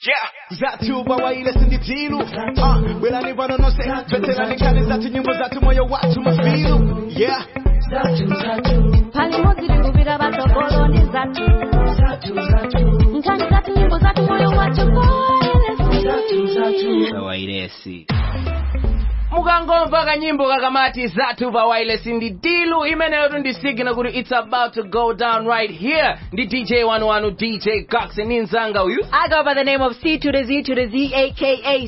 Yeah, zatu bawaile sinditilu Ah, belani vanonose veterani kale zatu nyimbo zatu moyo watu mafilu Yeah, pali modzi tikuvira vatogoloni zatu nkhani zatu nyimbo zatu moyo wacho vawailesi mukangomva kanyimbo kakamati zathu vawailesi ndi dilu imeneyo ndi signal kuti it's about to go down right here ndi dj wanu wanu dj cox ni mzanga uyu I go by the name of C to the Z to the Z aka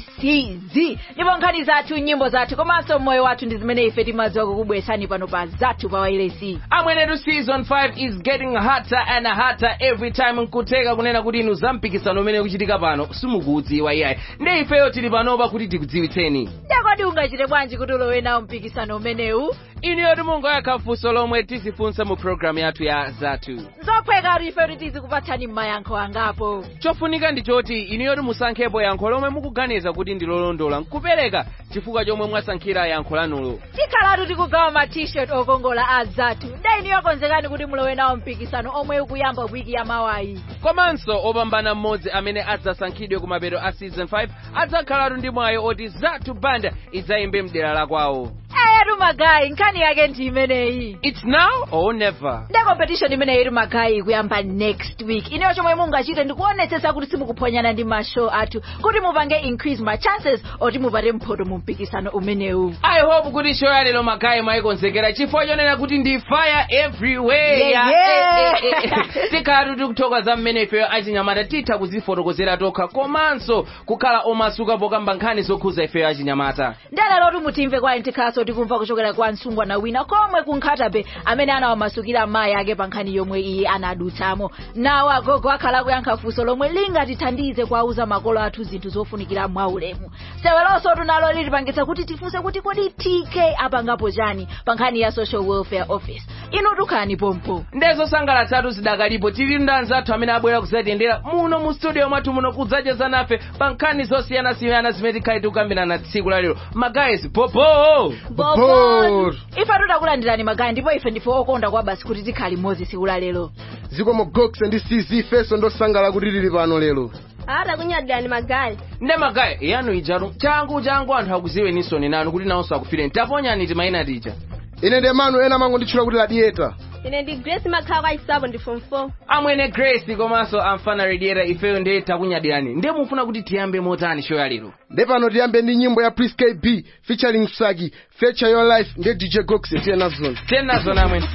CZ ndipo nkhani zathu nyimbo zathu komanso moyo wathu ndi zimene ife timadziwa kukubweresani pano pa zathu pa wailesi amwenetu season 5 is getting hotter and hotter every time nkuteka kunena kuti inu zampikisano umene ukuchitika pano simukuudziwa iyayi ndi ifeyo tili panopa kuti tikudziwitseni ndakodi ungachite bwanji kuti ulowe nawo mpikisano umenewu iniyo timungoyakha funso lomwe tizifunsa mu programu yathu ya zathu zophweka kuti ife kuti tizikupatsani mayankho angapo chofunika ndi choti iniyo timusankhepo yankho lomwe mukuganiza kuti ndi lolondola nkupereka chifukwa chomwe mwasankhira yankho lanulo tikhalatu tikugawa ma t-shirt okongola a zathu ndayini yokonzekani kuti mulowe nawo mpikisano omwe ukuyamba wiki ya mawayi komanso opambana mmodzi amene adzasankhidwe ku mapeto a season 5 adzakhalatu ndi mwayi oti zathu banda idzayimbe mdera la kwawo eyetu magayi nkhani yake ndi imeneyi it's now or never nde competition imeneyi iri magayi kuyamba next week ineyo chomwe mungachite ndikuonetsetsa kuti simukuphonyana ndi mashow athu kuti mupange increase ma chances oti mupate mphoto mu mpikisano umenewu i hope kuti show ya lero magayi mwayikonzekera chifukwa chonena kuti ndi fire everywhere Yeah, yeah. Eh, eh, eh. tikhalatu tikuthokoza mmene ifeyo achinyamata titha kuzifotokozera tokha komanso kukhala omasuka pokamba nkhani zokhuza ifeyo achinyamata ndalero mutimve kwa intikhaso tikumva kuchokera kwa msungwana wina komwe kunkhatabe amene anawamasukira mayi ake pa nkhani yomwe iye anadutsamo nawo agogo akhala kuyankha funso lomwe lingatithandize kuwauza makolo athu zinthu zofunikira mwaulemu sewelonso tunalo litipangitsa kuti tifunse kuti kodi tk apangapo chani pa nkhani ya social welfare office inu tukhani pompo ndezosangalatsatu zidakalipo tili ndi anzathu amene abwera kudzatiyendera muno mu studio mwathu muno kudzacheza nafe pa nkhani zosiyanasiyana zimene tikhale tikukambirana tsiku la lero magayizi popo Bobor. ife tutakulandirani magayi ndipo ife ndife okonda kwa basi kuti tikhale limodzi tsiku la lero zikomo gox ndi cz feso ndosangala kuti tili pano lero atakunyadirani magayi nde magayi yanu ijatu changu changu anthu akuziwenisoni nanu kuti nawonso akufireni taponyani timayina tija ine ndi manu ena mango nditchula kuti ladieta ine ndi grace makhala kwa chisapo ndi form 4 amwene grace komanso amfana rediera ifeyo ndiye takunyadirani ndiye mufuna kuti tiyambe motani show ya lero nde pano tiyambe ndi nyimbo ya pris kb featuring msaki feature your life ndi dj gox tiye nazona tenazo namwene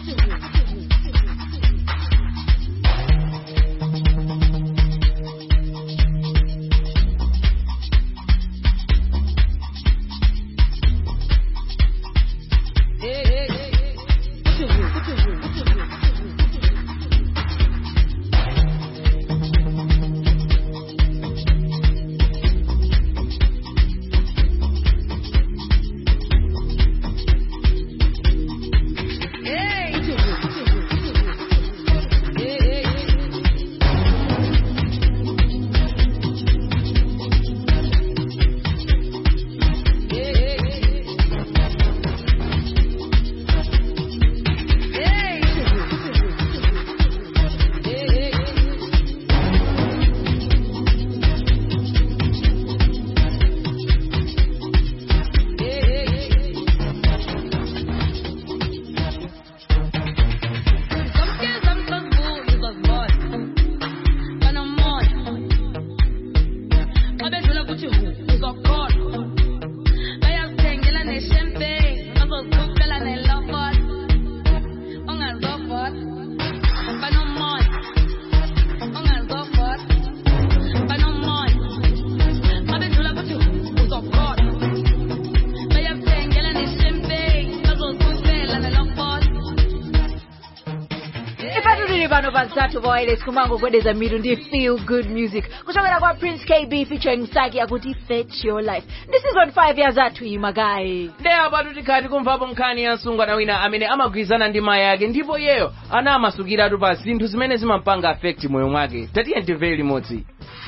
ifatu tili pano pa zathu pa wireless kumangogwedeza mitu ndi feel good music kuchokera kwa prince kb featuring msaki akuti fetch your life ndi season 5 ya zathu iyi magayi nde apatu tikhati kumvapo nkhani ya msungwana wina amene amagwirizana ndi mayi ake ndipo iyeyo anamasukiratu pa zinthu zimene zimampanga affect moyo mwake tatiye timvere limodzi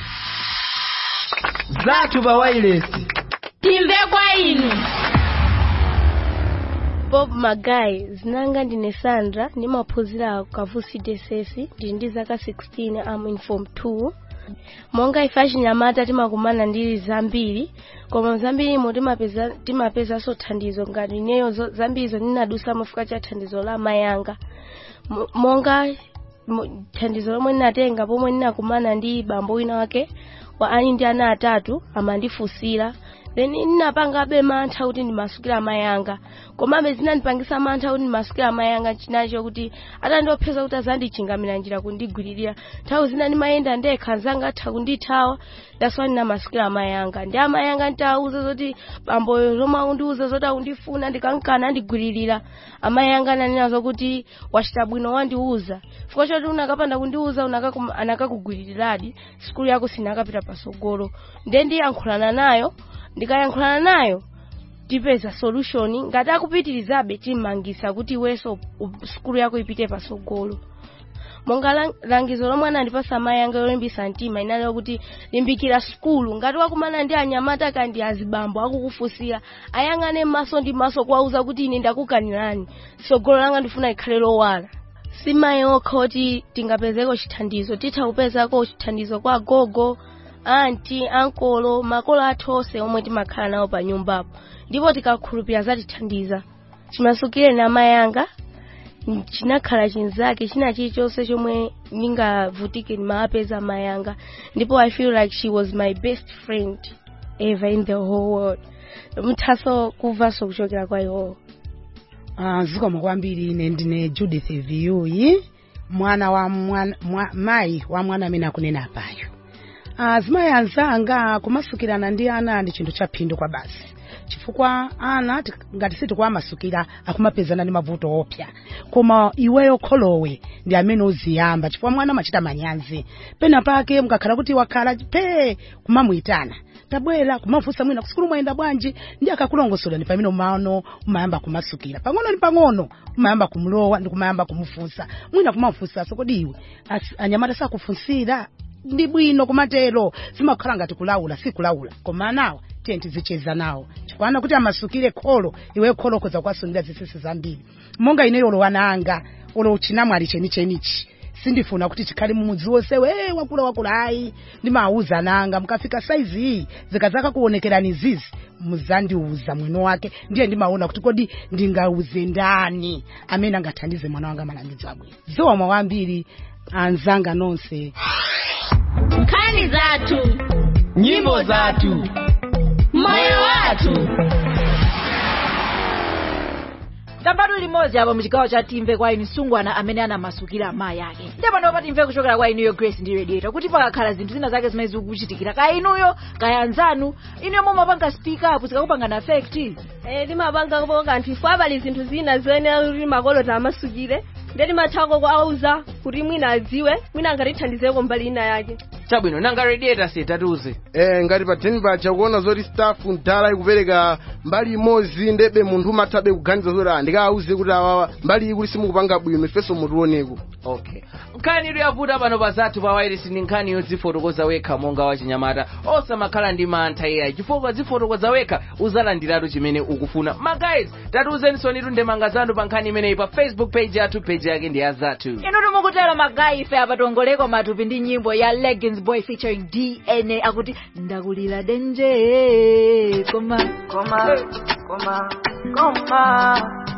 zathu pa wireless timve kwa inu bob magayi zinanga ndine sandra ndimaphunzira kavusi dss ndili ndi zaka 16 am in form 2 monga ife achinyamata timakumana ndi zambiri koma zambirimo timapeza timapezanso thandizo ngati ineyo zo- zambirizo ndinadusa mufika cha thandizo la mayanga Mo- monga mo- thandizo lomwe ndinatenga pomwe ndinakumana ndi bambo wina wake wa ali ndi ana atatu amandifunsira then ndinapangabe mantha kuti ndimasukira mayanga komabe zinandipangisa mantha kuti ndimasukira mayanga chinacho kuti atandiopseza kuti azandichingamira njira kundigwiririra nthawi zina ndimayenda ndekha anzanga atha kundithawa that's why ndinamasukira mayanga ndi amayanga nditawuza zoti bamboyo zomwe akundiuza zoti akundifuna ndikankana andigwiririra amayanga ananena zokuti wachita bwino wandiuza chifukwa choti unakapanda kundiuza unakakum- anakakugwiriradi sikulu yako sinakapita pasogolo ndiye ndiyankhulana nayo ndikayankhulana nayo tipeza solution ngati akupitirizabe timmangisa kuti iwenso u- sikulu yako ipite pasogolo monga lang- langizo lomwe anandipasa amayi anga yolimbisa mtima inali kuti limbikira sikulu ngati wakumana ndi anyamata kandi azibambo akukufunsira ayang'ane maso ndi maso kuwauza kuti ine ndakukanirani tsogolo langa ndifuna likhale lowala simayi okha kuti tingapezeko chithandizo titha kupezako chithandizo kwa gogo anti ankolo makolo athu onse omwe timakhala nawo pa nyumbapo ndipo tikakhulupirira zatithandiza chimasukire na mayanga chinakhala chinzake china chilichonse chomwe ndingavutike ndimapeza mayanga ndipo i feel like she was my best friend ever in the whole world muthaso kumvanso kuchokera kwa iwowo Ah, zikomo kwambiri ine ndine judith viyuyi mwana wa mwana, mwa, mayi wa mwana amene akunena apayo ah, zimayi anzanga kumasukirana ndi ana ndi chinthu cha phindu kwa basi chifukwa ana ti- ngati sitikuwamasukira akumapezana ndi mavuto opya koma iweyo kholowe ndi amene uziyamba chifukwa mwana amachita manyazi pena pake mukakhala kuti wakhala pe kumamuyitana tabwera kumafunsa mwina kusikulu mwayenda bwanji ndi akakulongosola ni pamene umano umayamba kumasukira pang'ono ni pang'ono umayamba kumlowa ndi kumayamba kumufunsa mwina kumafunsaso kodi iwe asi- anyamata sakufunsira ndi bwino kumatero zimakhala ngati kulawula si kulawula koma anawa tiye tizicheza nawo chifukwana kuti amasukire kholo iwe kholo ukhoza kuwasungira zisisi zambiri monga ineyo olo wananga olo chinamwali chenichenichi sindifuna kuti chikhale mumudzi wonse we wakula wakula ayi ndimawuza nanga mukafika saizi iyi zikadzaka kuonekerani zizi muzandiuza mwino wake ndiye ndimaona kuti kodi ndingauze ndani amene angathandize mwana wanga malangizo abwino ziwamwa wambiri anzanga nonse nkhani zathu nyimbo zathu moyo wathu tambatu limodzi apo muchigawo cha timve kwa inu sungwana amene anamasukira amayi ake ndipo ndipo timve kuchokera kwa inuyo grace ndi radiator kuti pakakhala zinthu zina zake zimene zikukuchitikira kaya inuyo kaya anzanu inuyo mumapanga speak up zikakupangana effect Eh, timapanga kupo kanthu ifo abali zinthu zina zoyenera kuti makolo tamasukire ndiye timathako kuauza kuti mwina adziwe mwina angatithandizeko mbali ina yake chabwino nanga radiator se tatiuze eh, ngati pa theni paja kuona zoti staff mdala ikupereka mbali imodzi ndebe munthu umathabe kuganiza zoti ah, ndikawauze kuti awawa mbali iyi kuti simukupanga bwino ifenso mutioneko okay nkhani idu yavuta pano pa zathu pa wairesi ndi nkhani yodzifotokoza wekha monga wachinyamata osamakhala ndi mantha iyayi chifukwa dzifotokoza wekha uzalandiratu chimene ukufuna ma guys tatiuzeniso nitu ndemanga zanu pa nkhani imeneyi pa facebook page yathu page yake ndi ya zathu inu timukutero magayi ife apatongoleko matupi ndi nyimbo ya leggings boy featuring dna akuti ndakulira denje koma Coma, coma, coma.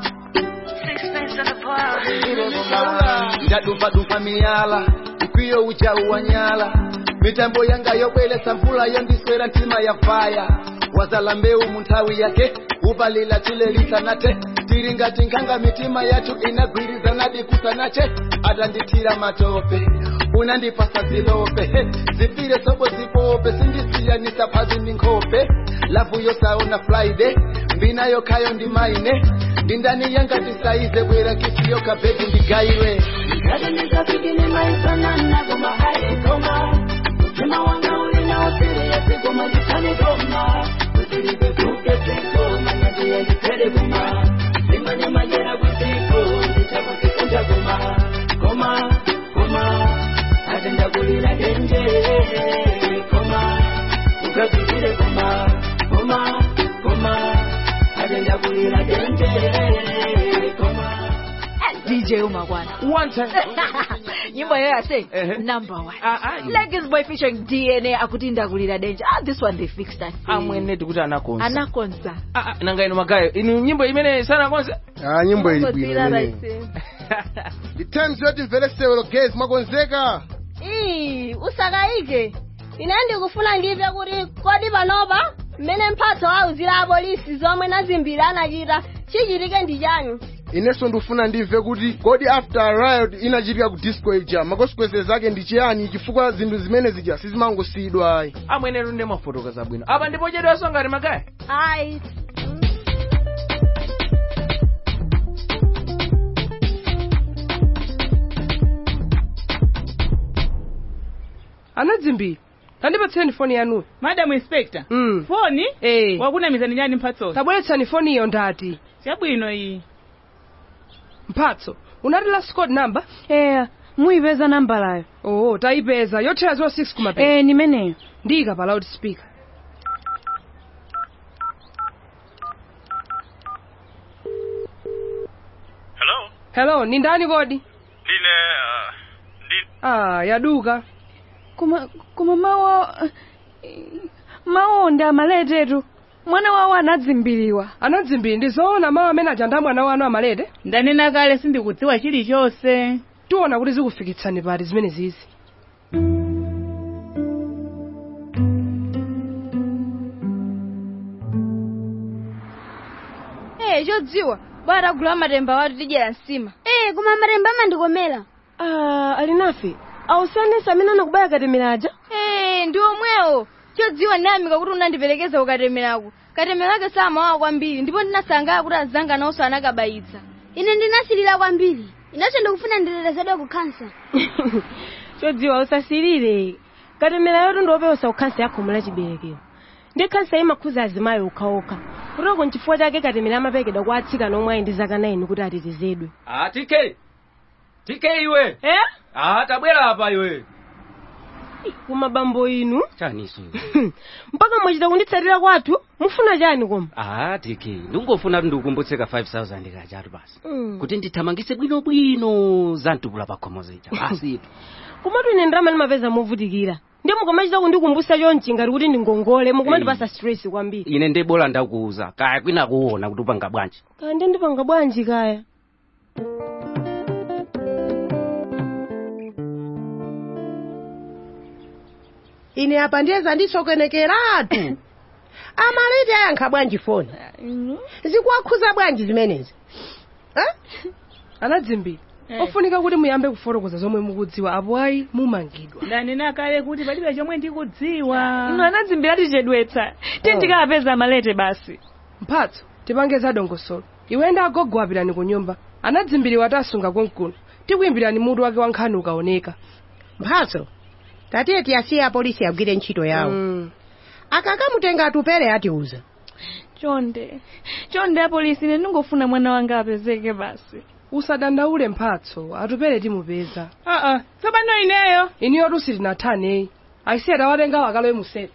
ndadupadupa miyala ikwiyo ucha uwanyala mitambo yanga yobwelesa mvula yondiswera ntima ya faya wazala mbeu munthawi yake upalila tilelisanate tiri ngati nkhanga mitima yathu inagwirizana dikusanache atandithira matope unandipasa zilope he, zifire sobo zipope sindisiyanisa phazi ndi nkhope lavu yosaona friday mbina yokhayo ndi maine ndindani yanga tisaize bwera kisiyo kabhegi ndigayire Ngati ndikapikile maifanana koma haikoma. Mtima wanga ulina usiri yasigoma ndikani goma. Usiripe kuke sikoma nyati ya ndikere goma. Simanya majera kusiko ndichakusikunja goma. Goma, goma. Ate ndakulira denje. Goma, ukapikile goma. Goma, goma. Ate ndakulira denje. Goma. dj umakwana one time nyimbo yoyo ase Ehe. number one Ah, ah. Leggings boy featuring dna akuti ndakulira danger ah this one they fixed us amwene tikuti anakonza anakonza Ah, ah, nanga inu magayo inu nyimbo imene sanakonza ah nyimbo ili bwino Kodzira imeneyi raisi. the times yoti mvere sewelo guys mwakonzeka ii usakayike ine ndikufuna ndimve kuti kodi panopa mmene mphatso auzira apolisi zomwe nazimbiri anachita chichitike ndi chani inenso ndikufuna ndimve kuti kodi after riot inachitika ku disco ija makonsequences ake ndi chiyani chifukwa zinthu zimene zija sizimangosiyidwa ayi amwene tunde mafotokoza bwino apa ndipo chedwaso ngati magayo ayi anadzimbiri tandipatseni foni yanuyo madam inspector mm. foni eh. wakunamizani nyani mphatsozo tabweretsani foniyo ndati chabwino iyi mphatso unati last code number eya muyipeza nambalayo oh tayipeza yothera 06 kumapeza eh nimeneyo ndiyika pa loudspeaker hello hello ni ndani kodi ndine uh, ndi ah yaduka koma koma mawo mawo ndi amaletetu mwana wawo anadzimbiriwa anadzimbiri ndi zoona mawu amene aja ndi mwana wanu amalete ndanena kale sindikudziwa chilichonse tiona kuti zikufikitsani pati zimene zizi Eh, chodziwa bwana agula matemba watu tidyera nsima eh koma matemba amandikomera ah alinafe ausanesa amene anakubaya katemeraja eh ndi omwewo chodziwa ndinayamika kuti unandiperekeza kukatemerako katemera ake samawawa kwambiri ndipo ndinasangalala kuti azanga nawonso anakabayitsa ine ndinasilira kwambiri inanso ndikufuna nditetezedwe ku kansa chodziwa usasilire katemera yotu ndiopewosa kukhansa yakhomo la chiberekero ndi khansa imakhuza azimayi okhaokha kutoko nchifukwa chake katemera amapekedwa kwa atsikana omwe ali ndi zaka 9 kuti atetezedwe ah tk tk iwe eh ah tabwera apa iwe koma bambo inu chaniso mpaka mwachita kunditsatira kwathu mufuna chani koma ah tk ndingofuna kuti ndikukumbutseka 5000 kachatu basi Mm. kuti ndithamangise bwinobwino za mtukula pakhomo zija basi komatu ine ndalama ndimapeza movutikira ndi mukamachita kundikumbusa chonchi ngati kuti ndingongole mukumandipasa stress kwambiri ine ndi bola ndakuuza kaya kwina kuona kuti upanga bwanji kaya ndi ndipanga bwanji kaya ine apa ndiyeza ndisokenekeratu amalete ayankha bwanji foni zikuwakhuza bwanji zimenezi anadzimbiri Eh. ofunika kuti muyambe kufotokoza zomwe mukudziwa apo ayi mumangidwa ndanena kale kuti palibe chomwe ndikudziwa ino anadzimbira tichedwetsa tindikapeza malete basi mphatso tipange za dongosolo iwe ndi agogo apitani ku nyumba anadzimbiriwa tasunga konkuno tikuyimbirani mutu wake wa nkhani ukaoneka mphatso tatiye tiyasiye apolisi agwire ntchito yawo Mm. akakamutenga atupere atiuza chonde chonde apolisi ine ndingofuna mwana wanga apezeke basi usadandaule mphatso atupere timupeza aa tsopano ineyo iniyo tusi tinathaneyi aisiye tawatenga wakalowe museri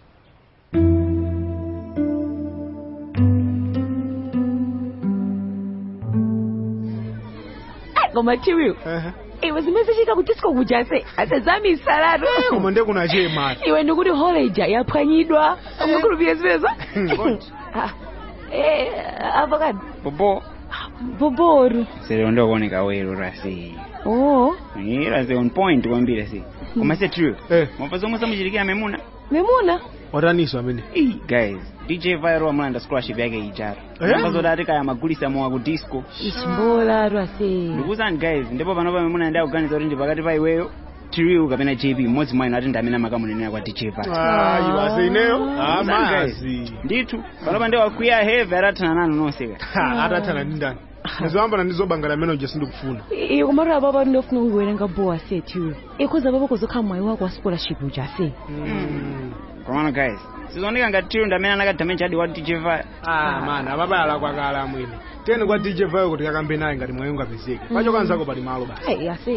koma chiwiwo iwe zimene zichita ku disco kuja se asezamisalatu koma nde kuna chema iwe ndikuti holeja yaphwanyidwa umukhulupire zimenezo Ah, eh, avocado bobo boboru sero ndokuoneka wero rasi oh Eh, rasi on point kwambiri si koma se true mwapa zomwe samuchitikira memuna memuna wataniso amene Ih, guys dj viral amulanda scholarship yake icharo Eh? amba zoti ati kaya magulisa mowa ku disco ichimbolatu ase ndikuwuzani guys ndipo panopa memuna ndi akuganiza kuti ndi pakati pa iweyo tiriu kapena jp mmodzi mwa inu ati ndi amene amakamunenera kwa dj viral ayi basi ineyo Ndikuwuzani, guys. amazi ndithu panopa ndi wakwiya heve atathana nanu nonse ka atathana ndi ndani ndizoyambana ndizobangala amene uja sindikufuna iyo komatu apapa ndinofuna kuwerenga bowa se tiwe ikhoza papa kuzokhala mwayi wako wa scholarship uja se komano guys sizooneka ngati tiriu ndi amene anakadamenja adi wa dj viral ah man ababala kwakala amwene tene kwa dj vayo kuti kakambe naye ngati mwayi ungapezeke pacho kanzako pali malo basi ayi ase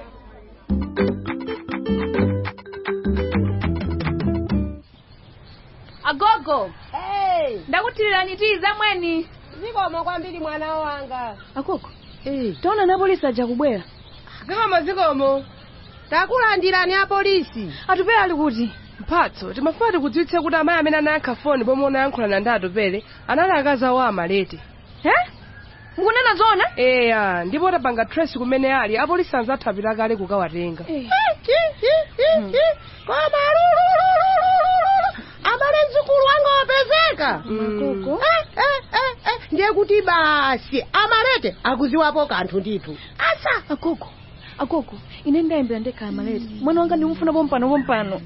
agogo ndakutirani tii zamweni zikomo kwambiri mwana wanga akoko taona na polisi aja kubwera zikomo zikomo takulandirani apolisi atupele ali kuti mphatso timafuna tikudziwitse kuti amayi amene anayankha foni pomwe unayankhulana ndi atupele anali akazi awo amalete mukunena zona eya ndipo tapanga trace kumene ali apolisi anzathu apita kale kukawatenga koma lulululululu amale mzukulu wanga wapezeka Eh, eh, eh, eh, ndiye kuti basi amalete akuziwapo kanthu ndithu asa agogo agogo ine ndayembera ndekhala malete mwana wanga ndimufuna pompano pompano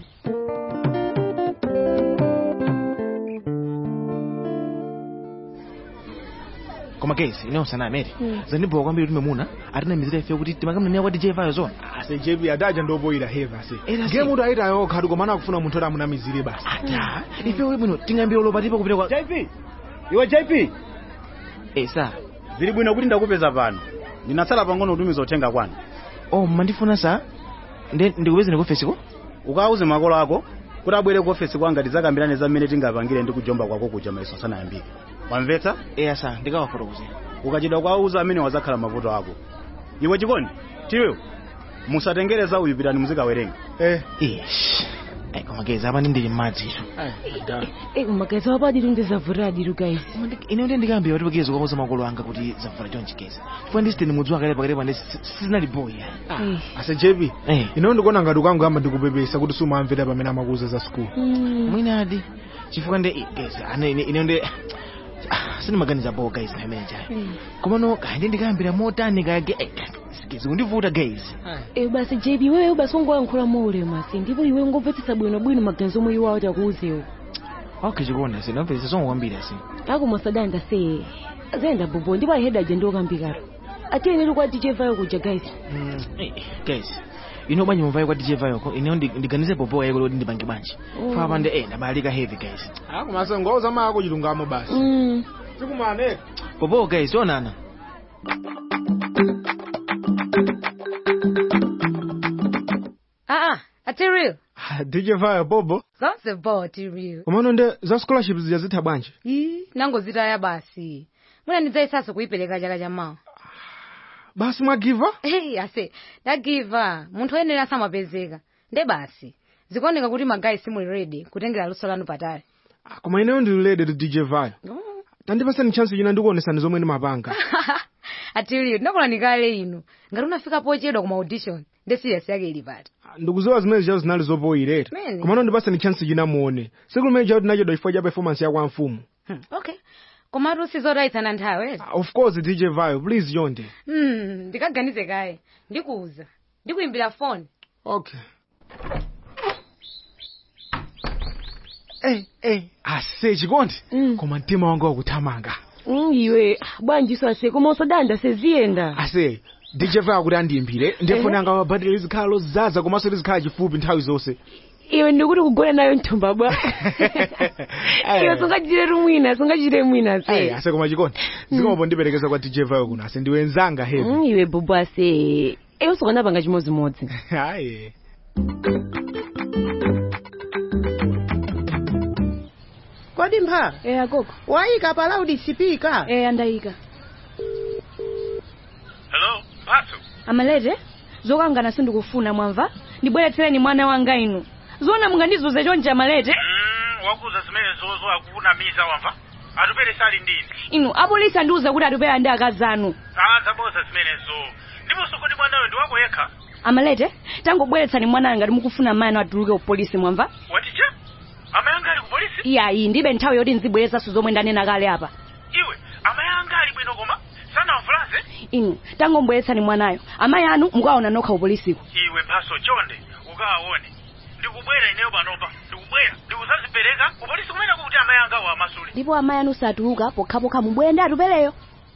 koma kesi ine usanamere zandibowa kwambiri kuti memuna atinamizira ife kuti timakamnenera kwa dj vayo zona ase jp adaja ndopoyira heva se Era se. nge munthu ayita yokha koma anakufuna munthu oti amunamizire basi ata ife we bwino tingambira lopatipa kupita kwa jp iwe jp eh sa zili bwino kuti ndakupeza pano ndinatsala pang'ono kutumiza uthenga kwanu oh mandifuna sa nde ndikupezeni ku ofesi ko ukawuze makolo ako kuti abwere ku ofesi kwanga tizakambirane za mmene tingapangire ndi kujomba kwako kuja maiso asanayambike wamvetsa eya sa ndikawafotokoze ukachidwa kwauza amene wazakhala mavuto ako iwe chikondi tiwe musatengereza uyu pitani muzikawerenga eh ish ai koma kezi apa ndindili m'madzi ito Eh, magazi wapadiri ndizavuta adiru guys ine ndi ndikambira kuti pakezi kwakoza makolo anga kuti zavula chonchi kezi chifukwa ndisiteni mudzi wakale pakati pande sizinali boya ase jp Eh. ine ndikuona ngati ukangamba ndikupepesa kuti sumamvera pamene amakuza za skulu mwinadi chifukwa ndi kezi ane ine ine ndi sindimaganiza bo guys pamene chayo komano kaya ndikambira motani kage kezi kundivuta guys Eh, basi jb wewe basi ungoyankhula maulemu asi ndipo iwe ngomvetsetsa bwinobwino maganizo omwe iwo awati akuuzewo okay chikonda sinamvesa zongo kwambiri asi ako masadanda se zenda bobo ndipo aheda aje ndiokambikaro atiyeneri kwa dj vayo kuja guys guys ino bwanji mumvayo kwa dj vayoko ine ndiganize popowa yeko loti ndipange bwanji Oh. fa pande eh ndabalika heavy guys akomaso ngauza mako chilungamo basi Mm. tikumane popowa guys onana Ah, ati real. dj vayo bobo Zonse bo ati real. komano nde za scholarship zijazitha bwanji Ii, nango zitaya basi. Muna ndidzayisaso kuyipereka chaka cha mawa. basi mwagiva Hey, ase, ndagiva. Munthu oyenera samapezeka. Nde basi. Zikuoneka kuti magayi simuli ready kutengera luso lanu patali. koma ineyo ndilulede tu dj vayo tandipasani chance china ndikuonesani zomwe ndimapanga ati real, ndinakulani kale inu. Ngati unafika pochedwa kuma audition. Nde serious yake ili pati. ndikuziwa zimene zichazo zinali zopoyirera Mene. komano ndipasani chance china muone siku limene chawo tinachedwa chifukwa cha performance ya kwa mfumu Hmm, okay. Komatu sizotayitsana nthawi. of course dj vayo please yonde Hmm, ndikaganize kaye. Ndikuuza. Ndikuimbira phone. okay Eh, eh, ase chikondi koma mtima wanga wakuthamanga Mm, iwe bwanjiso ase koma usadanda seziyenda ase dj vayo kuti andiyimbire ndiyefoni anga mabhatiri lizikhala lozaza komanso lizikhala chifupi nthawi zonse iwe ndikuti kugona nayo mthumba bwa iwe sungachire rumwina sungachire mwina Eh, se ase koma chikondi zikomapo ndiperekeza kwa dj vayo kuno ase ndiwenzanga hevi Mm, iwe bobo ase iwe usakanapanga chimodzimodzi hayi kodi mpha eya koko wayika pa loud speaker eya ndayika hello mphatso amalete zokangana sindikufuna mwamva ndibweretsereni mwana wanga inu zona mungandizuze chonje amalete mm, wakuza zimene zozo akunamiza wamva atupere sali ndini inu apolisi andiuza kuti atupera ndi akazi anu zaboza zimenezo ndiponso kodi mwanayo ndi wako yekha amalete tangobweretsani mwana ngati mukufuna mayi anu atuluke upolisi mwamva watija amayanga ali ku polisi iyayi ndibe nthawi yoti nzibweretsanso zomwe ndanena kale apa iwe amayanga ali bwino koma sanamvulaze inu tangombweretsani mwanayo amayi anu mukaona nokha upolisiko iwe mphaso chonde ukawaone ndikubwera ineyo panopa ndikubwera ndikuzazipereka upolisi kumene kuti amayanga wa amasule ndipo amayi anu satuluka pokhapokha mubwere ndi atupereyo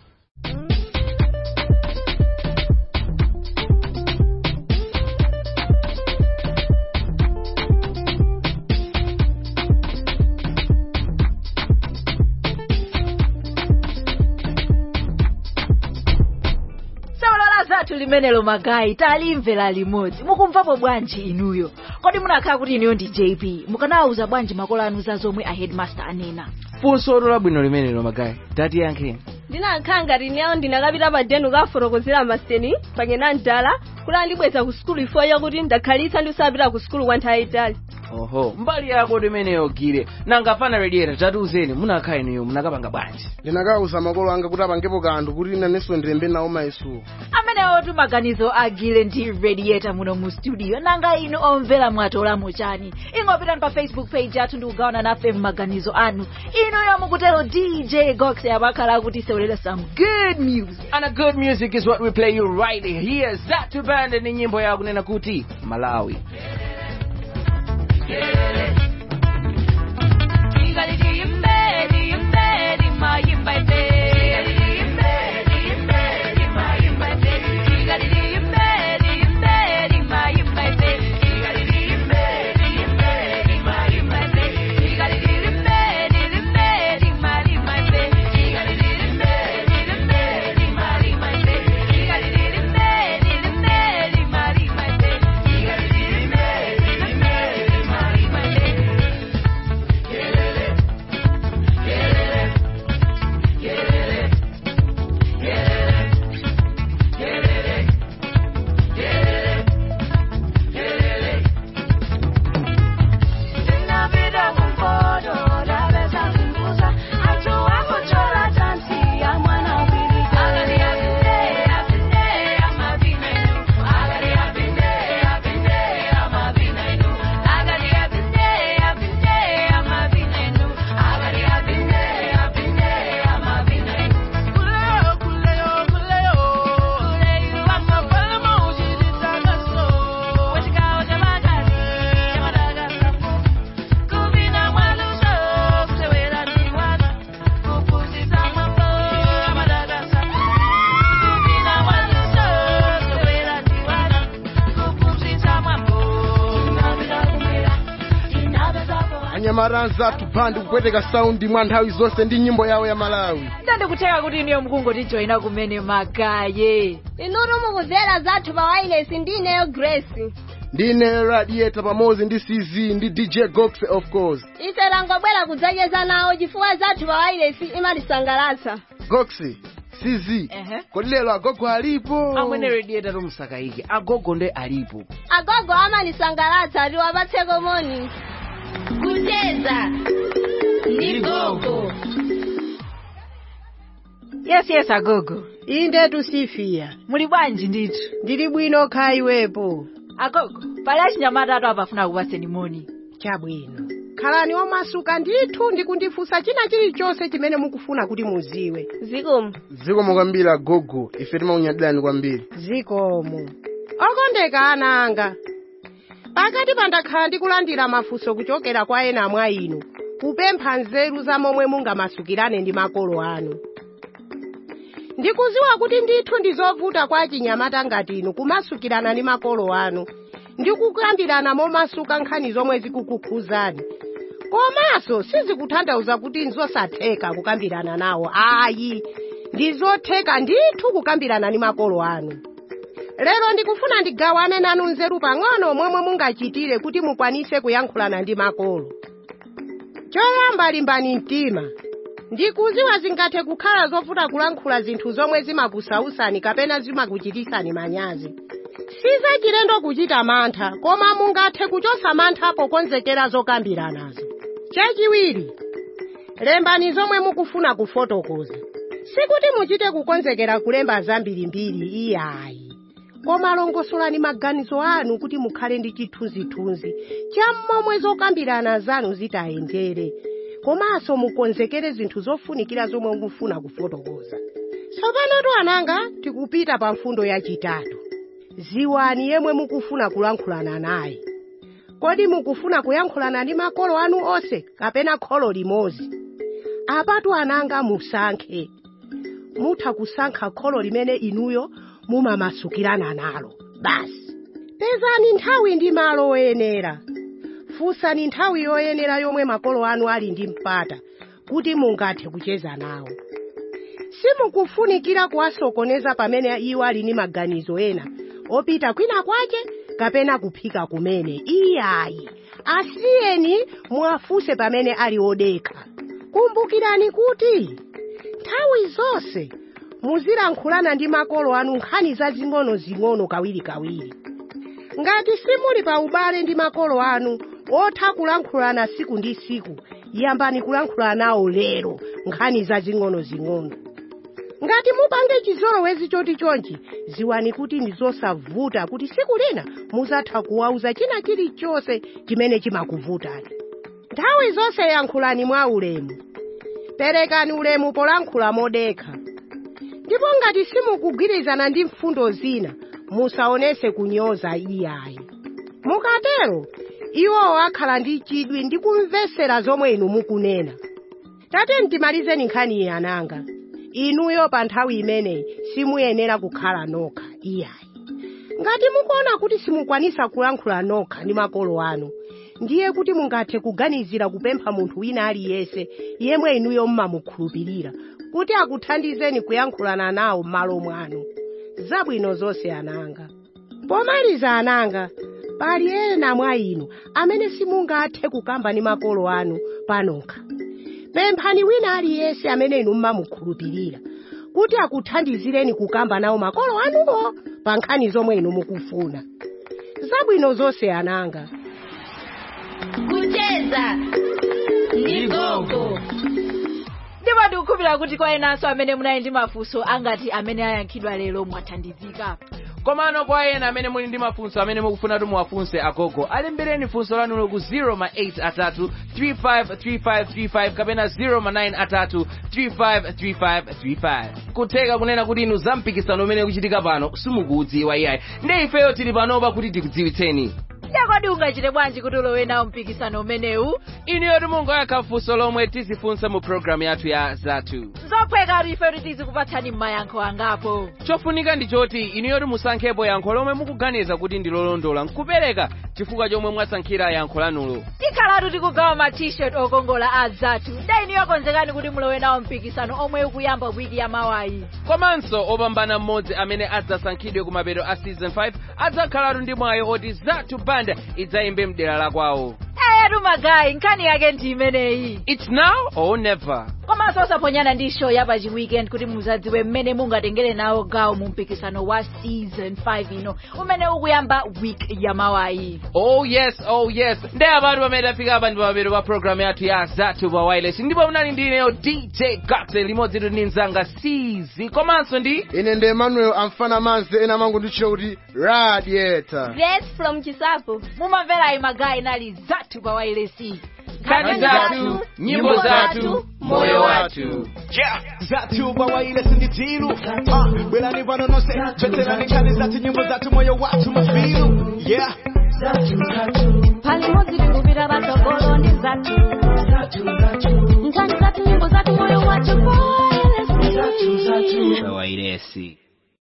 sewolola zathu limenelo magayi talimvera limodzi mukumvapo bwanji inuyo kodi munakhala kuti inuyo ndi jp mukanawuza bwanji makolo anu za zomwe a headmaster anena funso labwino limenelo magayi tatiyankheni ndinakhala ngati ineyo ndinakapita pa denu kafotokozera maseni pangena mdala kuti andibweza ku sukulu ifo yakuti ndakhalitsa ndisapita ku sukulu kwa nthawi itali oho mbali yako imeneyo gire nanga pana radiator tatiuzeni munakhala inuyo munakapanga bwanji ndinakawuza makolo anga kuti apangepo kanthu kuti nanenso ndilembe nawo mayesuwo amenewo tu maganizo agile ndi radiator muno mu studio nanga inu omvera mwatolamo chani ingopitani pa facebook page yathu ndi kugawana nafe maganizo anu inuyo mukutero dj gox amakhala kuti sewerera some good music and a good music is what we play you right here zatu band ni nyimbo ya kunena kuti malawi anyamata zathu band kupweteka saundi mwa nthawi zonse ndi nyimbo yawo ya malawi ndandikutheka kuti inuyo mukungotijoyina kumene magaye inutu mukumvera zathu pa wailesi ndi ineyo grace ndine radiator pamodzi ndi cz ndi dj gox of course ife tangobwera kudzacheza nawo chifukwa zathu pa wailesi imatisangalatsa gox cz kodi lero agogo alipo amwene radiator tumsakaike agogo nde alipo agogo amanisangalatsa tiwapatseko moni kucheza ndi gogo yes yes agogo inde tusifia muli bwanji ndithu ndili bwino kha iwepo agogo pali achinyamata atu apafuna kupaseni moni chabwino khalani omasuka ndithu ndikundifunsa china chilichonse chimene mukufuna kuti muziwe zikomo zikomo kwambiri agogo ife timakunyadirani kwambiri zikomo okondeka ana anga pakati pandakhala ndikulandira mafunso kuchokera kwa ena mwa inu kupempha nzeru za momwe mungamasukirane ndi makolo anu ndikuziwa kuti ndithu ndizovuta kwa achinyamata ngati inu kumasukirana ndi makolo anu ndi kukambirana momasuka nkhani zomwe zikukukhuzani komanso sizikutanthauza kuti nzosatheka kukambirana nawo ayi ndizotheka ndithu kukambirana ndi makolo anu lero ndikufuna ndigawane nanu nzeru pang'ono momwe mungachitire kuti mukwanise kuyankhulana ndi makolo choyamba limbani mtima ndikuziwa zingathe kukhala zovuta kulankhula zinthu zomwe zimakusausani kapena zimakuchitisani manyazi sizachilendo kuchita mantha koma mungathe kuchosa mantha pokonzekera zokambiranazo chachiwiri lembani zomwe mukufuna kufotokoza sikuti muchite kukonzekera kulemba zambirimbiri iyayi koma longosolani maganizo anu kuti mukhale ndi chithunzithunzi cha momwe zokambirana zanu zitayendere komanso mukonzekere zinthu zofunikira zomwe mukufuna kufotokoza tsopano tu ananga tikupita pa mfundo yachitatu ziwani yemwe mukufuna kulankhulana naye kodi mukufuna kuyankhulana ndi makolo anu onse kapena kholo limodzi apatu ananga musankhe mutha kusankha kholo limene inuyo mumamasukirana nalo basi pezani nthawi ndi malo oyenera funsani nthawi yoyenera yomwe makolo anu ali ndi mpata kuti mungathe kucheza nawo simukufunikira kuwasokoneza pamene iwo ali ndi maganizo ena opita kwina kwache kapena kuphika kumene iyayi asiyeni muwafunse pamene ali odekha kumbukirani kuti nthawi zonse muzilankhulana ndi makolo anu nkhani zazing'ono-zing'ono kawirikawiri ngati simuli pa ubale ndi makolo anu otha kulankhulana siku ndi siku yambani kulankhulana nawo lero nkhani zazing'ono-zing'ono ngati mupange chizolowezi choti chonchi ziwani kuti ndi zosavuta kuti siku lina muzatha kuwauza china chilichonse chimene chimakuvutani nthawi zonse yankhulani mwa ulemu perekani ulemu polankhula modekha ndipo ngati simukugwirizana ndi mfundo zina musaonese kunyoza iyayi mukatero iwowo akhala ndi chidwi ndi kumvesera zomwe inu mukunena tate ndimalizeni nkhani iyi ananga inuyo pa nthawi imeneyi simuyenera kukhala nokha iyayi ngati mukuona kuti simukwanisa kulankhula nokha ndi makolo anu ndiye kuti mungathe kuganizira kupempha munthu wina aliyense yemwe inuyo mmamukhulupirira kuti akuthandizeni kuyankhulana nawo m'malo mwanu zabwino zonse ananga pomaliza ananga pali ena mwa inu amene simungathe kukamba ndi makolo anu panokha pemphani wina aliyense amene inu mmamukhulupirira kuti akuthandizireni kukamba nawo makolo anuwo pa nkhani zomwe inu mukufuna zabwino zonse ananga kucheza ndi gogo ndipo ndikukhulupirira kuti kwa enanso amene munali ndi mafunso angati amene ayankhidwa lero mwathandizika komano kwa ena amene muli ndi mafunso amene mukufuna kuti muwafunse agogo alembereni funso lanulo ku 0 ma 8 atatu 353535 kapena 0 ma 9 atatu 353535 kutheka kunena kuti inu za mpikisano umene ukuchitika pano simukuudziwa iyayi ndi ifeyo tili panopa kuti tikudziwitseni yakodi ungachite bwanji kuti ulowe nawo mpikisano umenewu inuyo timungoyankha funso lomwe tizifunsa mu programu yathu ya zathu zophweka kuti ife kuti tizikupatsani mayankho angapo chofunika ndi choti inuyo musankhepo yankho lomwe mukuganiza kuti ndi lolondola nkupereka chifukwa chomwe mwasankhira yankho lanulo tikhalatu tikugawa ma t-shirt okongola a zathu nda inuyo konzekani kuti mulowe nawo mpikisano omwe ukuyamba wiki ya mawayi komanso opambana mmodzi amene adzasankhidwe kumapeto a season 5 adzakhalatu ndi mwayi oti zathu band idzayimbe mdera la kwawo eyetu magayi nkhani yake ndi imeneyi its now or never komanso osaponyana ndi show ya pachi weekend kuti muzadziwe mmene mungatengere nawo gawo mu mpikisano wa season 5 ino umene ukuyamba week ya mawayi oh yes oh yes ndi apatu pamene tafika apa ndi pamapeto pa programu yathu ya zathu pa wireless ndipo munali ndi ineyo dj gaxen limodzi ndi mnzanga cz komanso ndi ine ndi emmanuel amfana manze ena mangu nditchula kuti radiator grace from chisapo mumamvera magayi nali zathu pa wireless nkhani zathu nyimbo zathu moyo wathu yeah zathu pa wireless ndi tilu uh, bwerani pano nonse tveterani nkhani zathu nyimbo zathu moyo wathu mafilu yeah palimodzi tikupita patsogolo ndi zathu nkhani zathu nyimbo zathu moyo wathu pa wireless